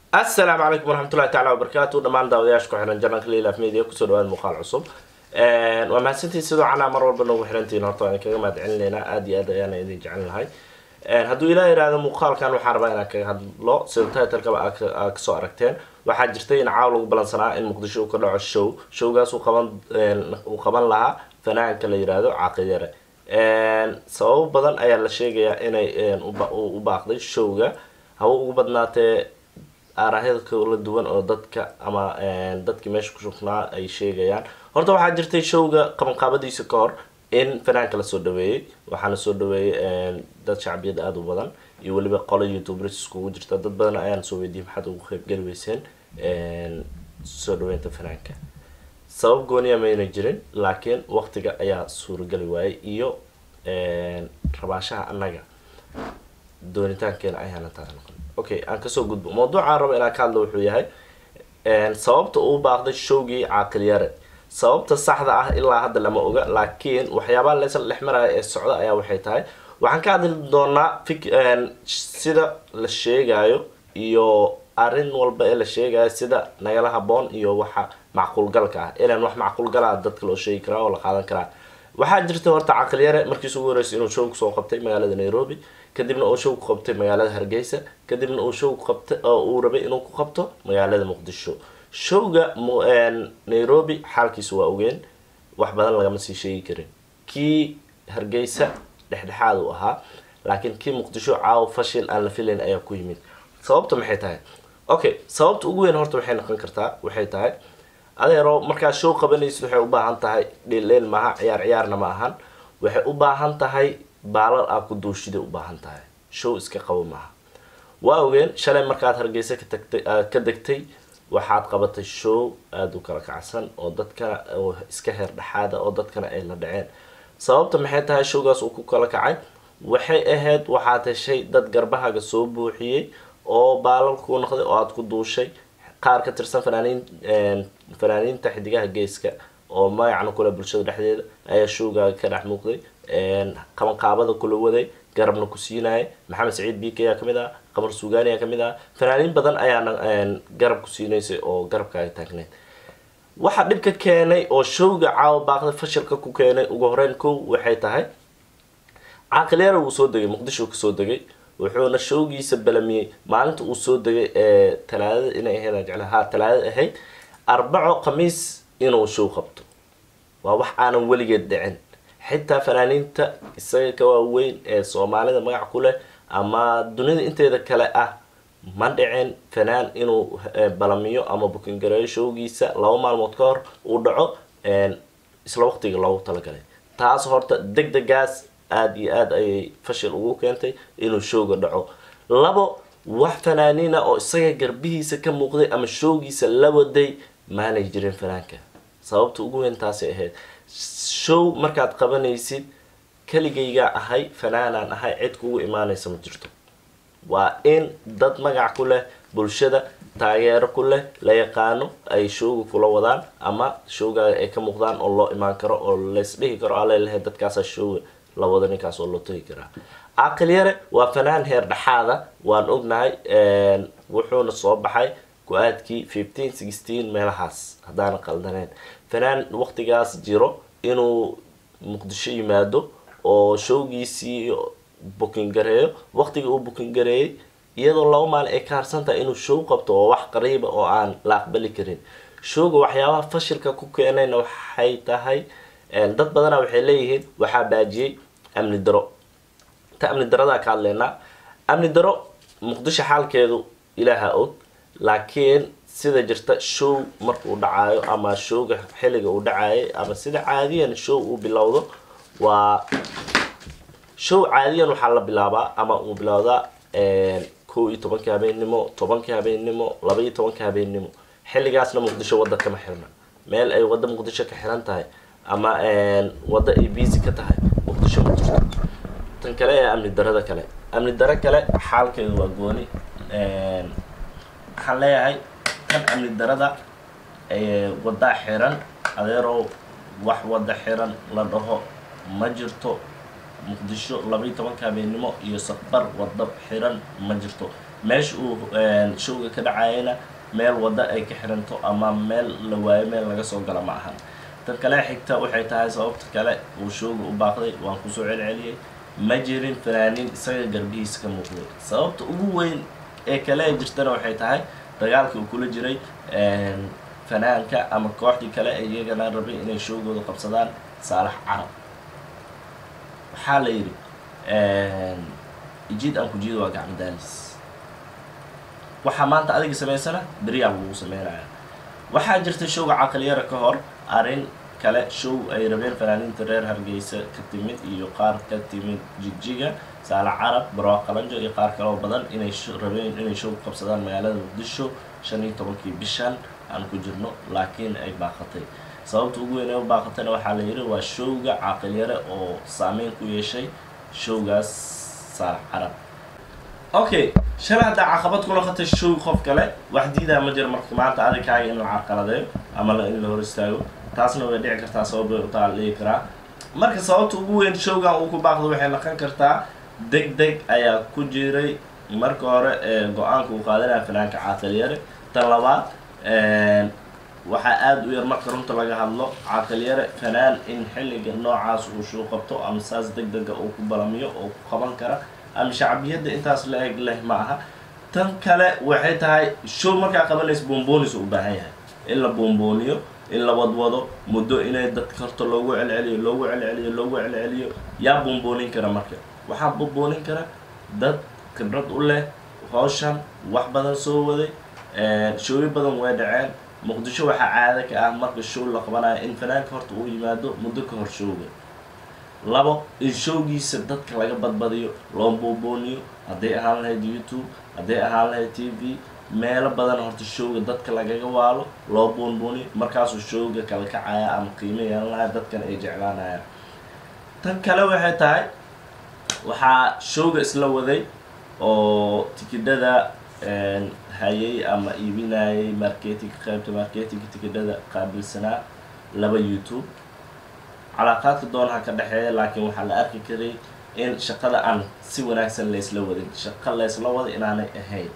asalaamu calaykum waraxmatullahi tacala wabarakaatu dhammaan daawadayaasha ku xiran janalka lilaaf media kusoo dhawaada muuqaal cusub waa mahadsantiin sidoo canaa mar walba noogu xirantiin horta waan kaga mahad celinaynaa aada iyo aad ayaana idin jecel lahay hadduu ilaa yihahdo muuqaalkan waxaan rabaa inaan kaga hadlo sida titlekaba aa kasoo aragteen waxaa jirtay in caaw lagu balansanaa in muqdisho uu ka dhaco show showgaas uu qaban uu qaban lahaa fanaanka la yihahdo caaqiyare sababo badan ayaa la sheegayaa inay u baaqday showga haba ugu badnaatee aarahyada kala duwan oo dadka ama dadkii meesha ku shugnaa ay sheegayaan horta waxaa jirtay showga qabanqaabadiisa ka hor in fanaanka lasoo dhaweeyey waxaana soo dhaweeyey dad shacbiyad aada u badan iyo weliba qolo youtubers iskugu jirta dad badan ayaan soo weydiiyey maxaad ugu qeybgeli weyseen soo dhaweynta fanaanka sabab gooniya mayna jirin laakiin waqtiga ayaa suurageli waayey iyo rabaashaha annaga doonitaankeena ayaana taa noqon okay aan kasoo gudbo mawduucaan rabo inaan ka hadlo wuxuu yahay sababta uu baaqday showgii caaqiliyare sababta saxda ah ilaa hadda lama oga laakiin waxyaabaha leysla dhex maraya ee socda ayaa waxay tahay waxaan ka hadli doonaa fik sida la sheegayo iyo arrin walba ee la sheegayo sida nagala haboon iyo waxa macquulgalka ah ilan wax macquulgalaa dadka loo sheegi karaa oo la qaadan karaa waxaa jirta horta caqilyare markiis ugu horreysay inuu show kusoo qabtay magaalada nairobi kadibna uu show ku qabtay magaalada hargeysa kadibna uu show qabtay oo uu rabay inuu ku qabto magaalada muqdisho showga nairobi xaalkiisa waa ogeen wax badan lagama sii sheegi karin kii hargeysa dhexdhexaad uu ahaa laakiin kii muqdisho caawo fashil aan la filayn ayaa ku yimid sababta maxay tahay okay sababta ugu weyn horta waxay noqon kartaa waxay tahay adeero markaad show qabanaysid waxay u baahan tahay dhildheel maaha ciyaar ciyaarna ma ahan waxay u baahan tahay baalal aa ku duushiday u baahan tahay show iska qabo maaha waa ogeen shalay markaad hargeysa ka tagtay ka degtay waxaad qabatay show aada u kala kacsan oo dadkana oo iska heer dhexaada oo dadkana ay la dhaceen sababta maxay tahay showgaas uu ku kala kacay waxay ahayd waxaad heshay dad garbahaga soo buuxiyey oo baalal kuu noqday oo aada ku duushay qaar ka tirsan fanaaniin fanaaniinta xidigaha geeska oo magacna kule bulshada dhexdeeda ayaa showgaaga ka dhex muuqday qabanqaabada kula waday garabna ku siinaya maxamed saciid bik ayaa kamid ah qamar suugaani ayaa kamid ah fanaaniin badan ayaana garab ku siinaysay oo garabkaaga taagneyd waxaa dhibka keenay oo showga caawa baaqda fashilka ku keenay ugu horeyn kow waxay tahay caaqilyaara wuu soo degay muqdisho kasoo degay wuxuuna showgiisa balamiyey maalinta uu soo degay ee talaadada inay ahayd aan jecla ha talaadada ahayd arbaco khamiis inuu show qabto waa wax aanan weligeed dhicin xitaa fanaaniinta isaga ka waaweyn ee soomaalida magac ku leh ama dunida inteeda kale ah ma dhicin fanaan inuu balamiyo ama bukingareeyo showgiisa laba maalmood ka hor uu dhaco isla waqtiga loogu talagalay taas horta deg degaas aada iyo aada ayay fashil ugu keentay inuu showga dhaco labo wax fanaaniina oo isaga garbihiisa ka muuqday ama showgiisa la waday maanay jirin fanaanka sababta ugu weyn taasay ahayd show markaad qabanaysid keligaygaa ahay fanaanaan ahay cid kugu imaanaysa ma jirto waa in dad magac ku leh bulshada taageero ku leh la yaqaano ay showga kula wadaan ama showgaaga ay ka muuqdaan oo loo imaan karo oo lays dhihi karo alelahay dadkaasa showga la wado ninkaas oo loo tagi karaa caqilyare waa fanaan heer dhexaada waan ognahay wuxuuna soo baxay go-aadkii fifteen sixteen meelahaas haddaana qaldaneen fanaan waqtigaas jiro inuu muqdisho yimaado oo showgiisii bukin gareeyo waqtigii uu bukin gareeyay iyadoo laba maalin ay ka harsan tahay inuu show qabto oo wax qariiba oo aan la aqbali karin showga waxyaabaha fashilka ku keenayna waxay tahay dad badana waxay leeyihiin waxaa baajiyey amni daro ta amni daradaa ka hadleynaa amni daro muqdisho xaalkeedu ilaaha og laakiin sida jirta show markuu dhacaayo ama showga xilliga uu dhacayay ama sida caadiyan show uu bilowdo waa show caadiyan waxaa la bilaabaa ama uu bilowdaa kow iyo tobanka habeennimo tobanka habeennimo laba iyo tobanka habeennimo xilligaasna muqdisho wadda kama xirna meel ay wadda muqdisho ka xiran tahay ama wadda ay busy ka tahay muqdisho ma jirto tan kale ee amni darada kale amni daro kale xaalkeedu waa gooni waxaan leeyahay kan amni darada waddaa xiran adeerow wax wadda xiran la dhaho ma jirto muqdisho labaiyo tobanka habeennimo iyo safbar waddo xiran ma jirto meesha uu showga ka dhacayana meel waddo ay ka xiranto ama meel la waayo meel laga soo gala ma ahan tan kale xigta waxay tahay sababta kale uu showga u baaqday waan kusoo celceliyey ma jirin fanaaniin isaga garbihiisa ka muuqday sababta ugu weyn ee kale ee jirtana waxay tahay dagaalkii uu kula jiray fanaanka ama kooxdii kale ee iyagana rabay inay showgooda qabsadaan saalax carab waxaa la yidhi ijiid aan kujiida waa gacmo daalis waxaa maanta adiga samaysana beriyaa lagu sameynaya waxaa jirta showga caqaliyara ka hor arrin kale show ay rabeen fanaaniinta reer hargeysa ka timid iyo qaar ka timid jigjiga saala carab barwaa qalanjo iyo qaar kaloo badan inay rabeen inay show qabsadaan magaalada muqdisho shan iyo tobankii bishan aan ku jirno laakiin ay baaqatay sababta ugu weyn ee u baaqatayna waxaa la yidhi waa showga caaqilyare oo saameyn ku yeeshay showgaas saalax carab okay shalay haddaa caqabad ku noqotay show qof kale wax diidaa ma jiro marka maanta adikaaga in la carqaladeeyo ama in la hor istaago taasna way dhici kartaa sababay utaa la dhigi karaa marka sababta ugu weyn showgan uu ku baaqdo waxay noqon kartaa deg deg ayaa ku jiray marka hore ee go-aanka uu qaadanaya fanaanka caaqalyare tan labaad waxaa aada u yar marka runta laga hadlo caaqalyare fanaan in xilliga noocaas uu show qabto ama saas deg dega uu ku balamiyo oo ku qaban kara ama shacbiyadda intaas la eg leh ma aha tan kale waxay tahay show markaa qabanaysa boombonis u baahan yahay in la boombooniyo in la wadwado muddo inay dadka horta loogu celceliyo loogu celceliyo loogu celceliyo yaa bomboonin kara marka waxaa bomboonin kara dad khibrad u leh hawshan wax badan soo waday shooyo badan way dhaceen muqdisho waxaa caada ka ah marka show la qabanayo in fanaanka horta uu yimaado muddo ka hor showga labo in showgiisa dadka laga badbadiyo loo boombooniyo hadday ahaan lahayd youtube hadday ahaan lahayd t v meelo badan horta showga dadka lagaga waalo loo boonbooniyo markaasuu showga kala kacaya ama qiimo yeelanaya dadkan ay jeclaanayaan tan kale waxay tahay waxaa showga isla waday oo tikidhada hayay ama iibinayay marketinga qaybta marketinga tikidhada qaabilsanaa laba youtube calaaqaadka doonaha ka dhexeeya laakiin waxaa la arki karay in shaqada aan si wanaagsan laysla wadin shaqo laysla wada inaanay ahayn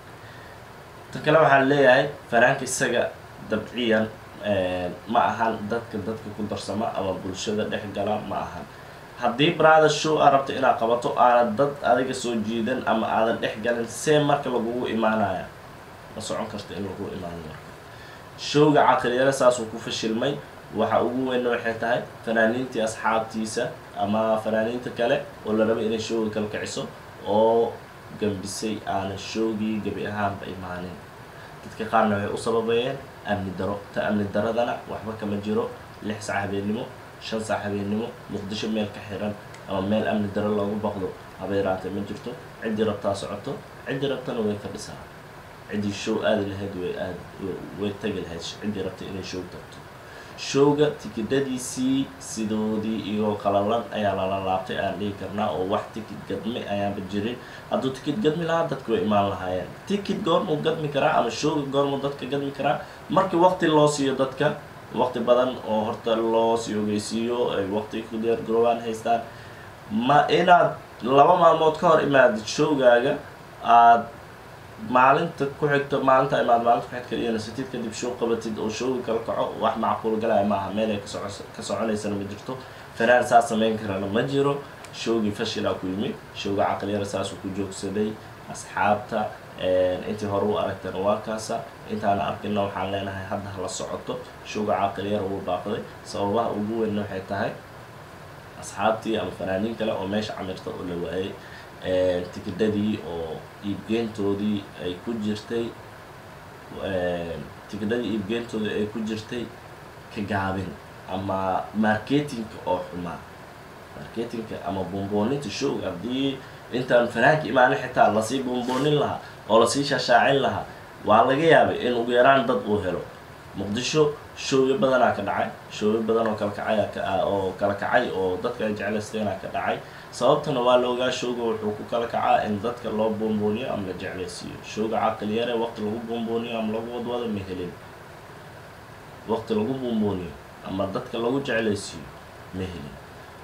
tan kale waxaa leeyahay fanaanka isaga dabciyan ma ahan dadka dadka ku darsama ama bulshada dhex gala ma ahan haddii brother show aa rabto inaad qabato aanad dad adiga soo jiidan ama aadan dhex galin see marka lagugu imaanaya ma socon karta in lagu imaano marka showga caqliyare saasuu ku fashilmay waxa ugu weynna waxay tahay fanaaniintii asxaabtiisa ama fanaaniinta kale oo la rabay inay showga kala kiciso oo gambisay aanan showgii gebi ahaanba imaanin dadka qaarna waxay u sababayeen amni daro ta amni daradana waxba kama jiro lix sac habeennimo shan sac habeennimo muqdisho meel ka xiran ama meel amni daro loogu baqdo habeeraanta ma jirto ciddii rabtaa socoto ciddii rabtana way fadhisaa ciddii show aadi lahayd way aad way tagi lahayd ciddii rabta inay show tagto showga tikidhadiisii sidoodii iyagoo qalalan ayaa lala laabtay aan dhihi karnaa oo wax tikid gadmi ayaanba jirin hadduu tikid gadmi lahaa dadka way imaan lahaayeen tikid goormuu gadmi karaa ama showga goormuu dadka gadmi karaa markii waqti loo siiyo dadka waqti badan oo horta loo sii ogeysiiyo ay waqti ku diyaar garoobaan haystaan ma inaad laba maalmood ka hor imaadid showgaaga aada maalinta ku xigto maalinta imaad maalinta ku xigta iyo nasatid kadib show qabatid oo showga kala kaco wax macquul galaya maaha meel ay kasoco ka soconaysana ma jirto fanaan saas samayn karana ma jiro showgii fashilaa ku yimid showga caqliyara saasuu ku joogsaday asxaabta intii hore u aragtana waa kaasa intaana arkina waxaan leenahay hadda hala socoto showga caqliyara wuu baaqday sababaha ugu weynna waxay tahay asxaabtii ama fanaaniin kale oo meesha camirta oo la waayay tikidhadii oo iibgeyntoodii ay ku jirtay tikidhadii iibgeyntoodii ay ku jirtay ka gaabin ama marketingka oo xumaa marketingka ama bombooninta showga haddii intaan fanaanka imaana xitaa lasii bomboonin lahaa oo lasii shaashaacin lahaa waa laga yaabay in ugu yaraan dad uu helo muqdisho showyo badanaa ka dhacay showyo badan oo kala kacay oo kala kacay oo dadka ay jeclaysteenaa ka dhacay sababtana waa la ogaa showga wuxuu ku kala kacaa in dadka loo boombooniyo ama la jeclaysiiyo showga caqliyare waqti lagu boombooniyo ama lagu wadwado ma helin waqti lagu boombooniyo ama dadka lagu jeclaysiiyo ma helin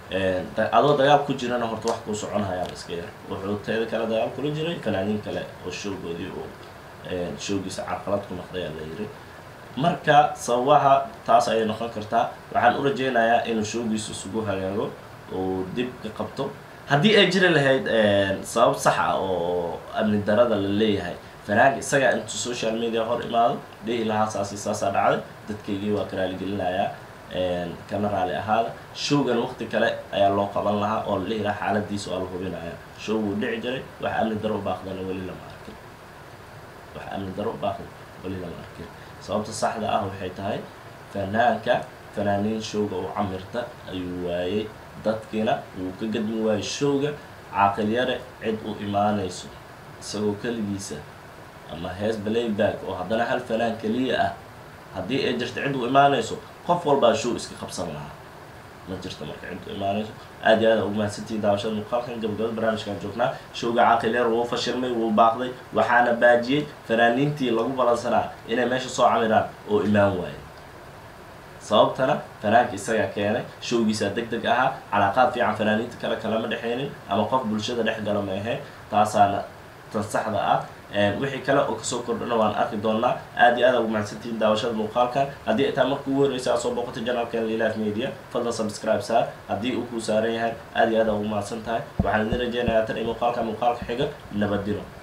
adoo dagaal ku jirana horta wax kuu soconhayaa iska yar wuxuu teeda kale dagaal kula jiray fanaaniin kale oo showgoodii uu showgiisa carqalad ku noqday la yiri marka sababaha taas ayay noqon kartaa waxaan u rajeynayaa inuu showgiisa isugu hagaago uu dib ka qabto haddii ay jiri lahayd sabab sax ah oo amni darada la leeyahay fanaanka isagaa intuu social media hor imaado dhihi lahaa saasi saasaa dhacday dadkaygii waa ka raaligelinayaa kana raali ahaada showgan waqti kale ayaa loo qaban lahaa oo la dhihi lahaa xaaladiisa waa la hubinaya show wuu dhici jiray wax amni daro u baaqdana weli lama arkin wax amni daro u baaqdan weli lama arkin sababta saxda ah waxay tahay fanaanka fanaaniin showga u camirta ayuu waayey dadkiina wuu ka gadmi waayey showga caaqilyare cid u imaanayso isagoo keligiisa ama hees playback oo haddana hal fanaan keliya ah haddii ay jirta cid u imaanayso qof walbaa show iska qabsan lahaa ma jirto marka cid u imaanayso aad iyo aad ugu mahadsantihiin daawashada muuqaalkan gabagabada barnaamijkaan joognaa showga caaqilyar wuu fashilmay wuu baaqday waxaana baajiyey fanaaniintii lagu balansanaa inay meesha soo camiraan oo imaan waayay sababtana fanaanka isagaa keenay showgiisaa deg deg ahaa calaaqaad fiican fanaaniinta kale kalama dhexeynin ama qof bulshada dhex gala ma ahayn taasaana tan saxda ah wixii kale oo kasoo kordhana waan arki doonaa aad iyo aad ugu mahadsantihiin daawashada muuqaalkan haddii ay tahay marka ugu horreysa aad soo booqatay janalkeena lilaaf media fadlan subscribe saar haddii uu kuu saaran yahay aad iyo aad ugu mahadsan tahay waxaan idin rajeynayaa tan iyo muuqaalka muuqaalka xiga nabadino